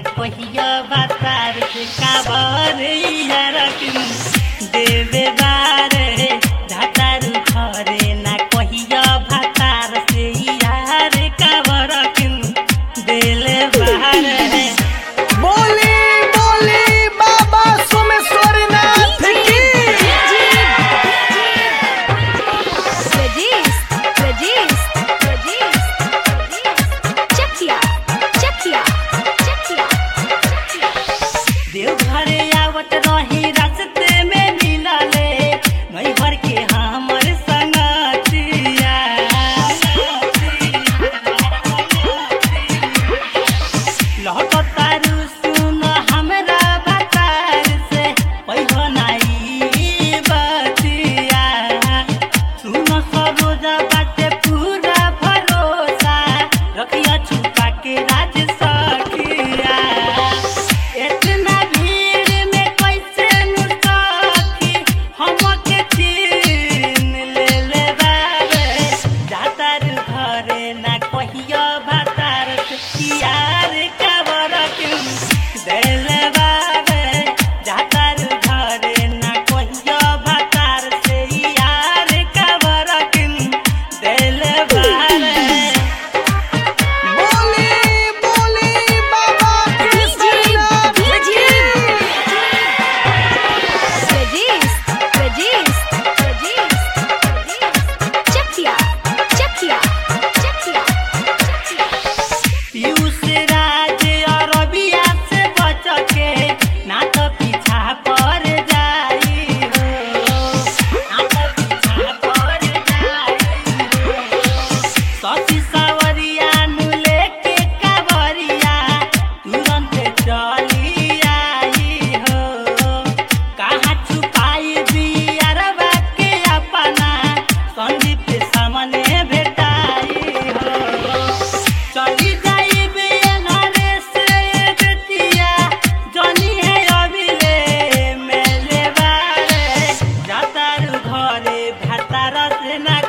कहिया बातार से काबर यार देवे बारे धातारू घरे ना कहिया भातार से यार काबर देले बारे बोली बोली बाबा सोमेश्वरनाथ की देवघरे आवत रही रास्ते में मिलले नैहर के हमर संगतिया लहकतारू सुन हमरा बतार से पहिलो नाई बतिया सुन सरोजा बाटे पूरा भरोसा रखिया छुपा के राज सखिया इतना भीड़ में कैसे नुसखी हमके छीन ले ले बाबे जातार घरे ना कहियो भातार से यार कबर क्यों देले बाबे जातार घरे ना कहियो भातार से यार कबर क्यों देले बाबे बोली बोली बाबा केसरनाथ की पीयूष राज अरबिया से बच के ना तो पीछा पर जाई हो ना तो पीछा पर जाई हो सती सावरिया नु लेके कावरिया तुरंत चली आई हो कहाँ छुपाई बियारबा के अपना संदीप के सामने भेटाई हो चली जाई बेंगरे से बेतिया जनी है अभिले मेले बारे जातारू घरे भातार से ना